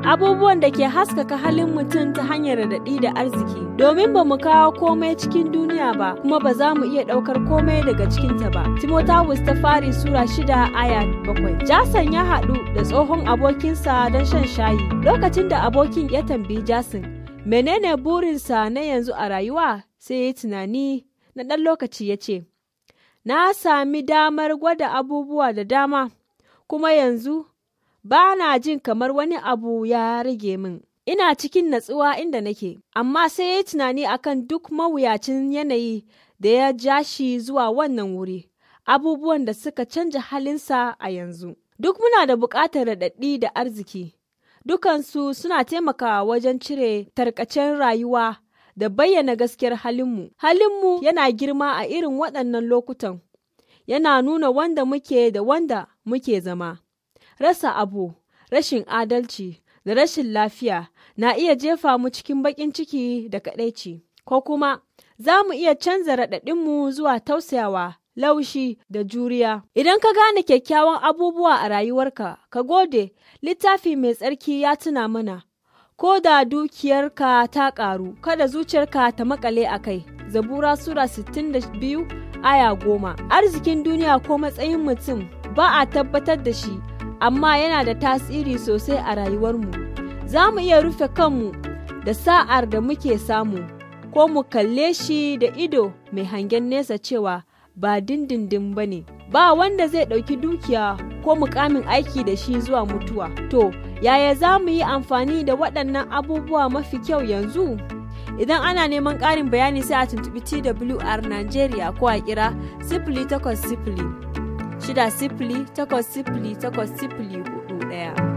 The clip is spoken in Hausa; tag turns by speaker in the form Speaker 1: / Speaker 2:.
Speaker 1: abubuwan da ke haskaka halin mutum ta hanyar raɗaɗi da arziki. Domin ba mu kawo komai cikin duniya ba, kuma ba za mu iya ɗaukar komai daga cikinta ba. Timotawus ta fari Sura shida aya bakwai. Jason ya haɗu da tsohon abokinsa don shan shayi. Lokacin da abokin ya tambayi Jason, menene burinsa na yanzu a rayuwa? Sai ya yi tunani na ɗan lokaci ya ce, Na sami damar gwada abubuwa da dama, kuma yanzu ba na jin kamar wani abu ya rage min. Ina cikin natsuwa inda nake, amma sai ya yi tunani akan duk mawuyacin yanayi da ya ja shi zuwa wannan wuri, abubuwan da suka canja halinsa a yanzu. Duk muna da buƙatar raɗaɗi da arziki, dukansu suna taimakawa wajen cire tarkacen rayuwa da bayyana gaskiyar halinmu. Halinmu yana girma a irin waɗannan lokutan, yana nuna wanda muke da wanda muke zama. Rasa abu, rashin adalci, da rashin lafiya na iya jefa mu cikin baƙin ciki da kaɗaici, ko kuma za mu iya canza raɗaɗinmu zuwa tausayawa, laushi da juriya. Idan ka gane kyakkyawan abubuwa a rayuwarka, ka gode, littafi mai tsarki ya tuna mana. Ko da dukiyarka ta ƙaru, kada zuciyarka ta makale a kai. Zabura Sura 62 aya goma. Arzikin duniya ko matsayin mutum ba a tabbatar da shi, amma yana da tasiri sosai a rayuwarmu. Za mu iya rufe kanmu da sa'ar da muke samu, ko mu kalle shi da ido mai hangen nesa cewa ba dindindin ba ne. Ba wanda zai ɗauki dukiya ko mukamin aiki da shi zuwa mutuwa. To, yaya za mu yi amfani da waɗannan abubuwa mafi kyau yanzu? Idan ana neman ƙarin bayani sai a tuntuɓi TWR Najeriya ko a kira sifili takwas sifili shida sifili takwas sifili takwas sifili hudu ɗaya.